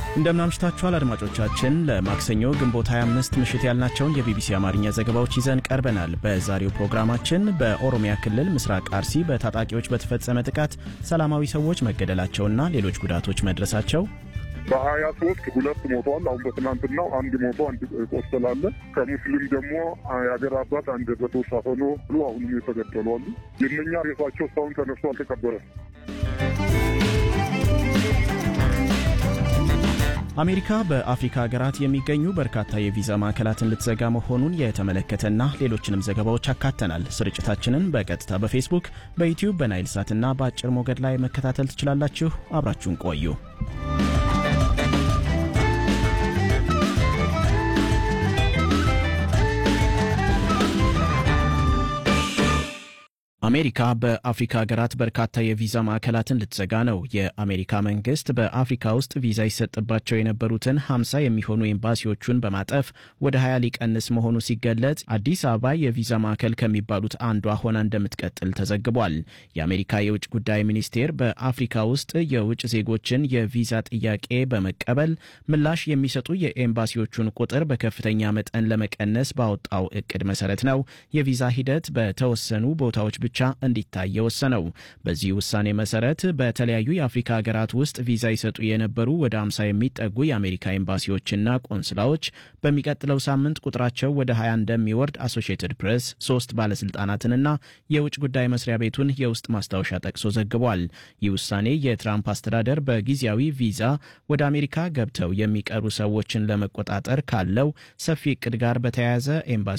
እንደምናምሽታችኋል አድማጮቻችን። ለማክሰኞ ግንቦት 25 ምሽት ያልናቸውን የቢቢሲ አማርኛ ዘገባዎች ይዘን ቀርበናል። በዛሬው ፕሮግራማችን በኦሮሚያ ክልል ምስራቅ አርሲ በታጣቂዎች በተፈጸመ ጥቃት ሰላማዊ ሰዎች መገደላቸውና ሌሎች ጉዳቶች መድረሳቸው በሀያ ሶስት ሁለት ሞቷል። አሁን በትናንትናው አንድ ሞቶ አንድ ቆስላለ። ከሙስሊም ደግሞ የሀገር አባት አንድ በተወሳፈኖ ብሎ አሁንም የተገደሉ አሉ። የእነኛ ሬሳቸው እስካሁን ተነስቶ አልተቀበረም። አሜሪካ በአፍሪካ ሀገራት የሚገኙ በርካታ የቪዛ ማዕከላትን ልትዘጋ መሆኑን የተመለከተና ሌሎችንም ዘገባዎች አካተናል። ስርጭታችንን በቀጥታ በፌስቡክ፣ በዩቲዩብ፣ በናይል ሳትና በአጭር ሞገድ ላይ መከታተል ትችላላችሁ። አብራችሁን ቆዩ። አሜሪካ በአፍሪካ ሀገራት በርካታ የቪዛ ማዕከላትን ልትዘጋ ነው። የአሜሪካ መንግስት በአፍሪካ ውስጥ ቪዛ ይሰጥባቸው የነበሩትን 50 የሚሆኑ ኤምባሲዎቹን በማጠፍ ወደ 20 ሊቀንስ መሆኑ ሲገለጽ አዲስ አበባ የቪዛ ማዕከል ከሚባሉት አንዷ ሆና እንደምትቀጥል ተዘግቧል። የአሜሪካ የውጭ ጉዳይ ሚኒስቴር በአፍሪካ ውስጥ የውጭ ዜጎችን የቪዛ ጥያቄ በመቀበል ምላሽ የሚሰጡ የኤምባሲዎቹን ቁጥር በከፍተኛ መጠን ለመቀነስ ባወጣው እቅድ መሰረት ነው የቪዛ ሂደት በተወሰኑ ቦታዎች ብቻ እንዲታይ የወሰነው። በዚህ ውሳኔ መሰረት በተለያዩ የአፍሪካ ሀገራት ውስጥ ቪዛ ይሰጡ የነበሩ ወደ 50 የሚጠጉ የአሜሪካ ኤምባሲዎችና ቆንስላዎች በሚቀጥለው ሳምንት ቁጥራቸው ወደ 20 እንደሚወርድ አሶሺየትድ ፕሬስ ሶስት ባለስልጣናትንና የውጭ ጉዳይ መስሪያ ቤቱን የውስጥ ማስታወሻ ጠቅሶ ዘግቧል። ይህ ውሳኔ የትራምፕ አስተዳደር በጊዜያዊ ቪዛ ወደ አሜሪካ ገብተው የሚቀሩ ሰዎችን ለመቆጣጠር ካለው ሰፊ እቅድ ጋር በተያያዘ ኤምባሲ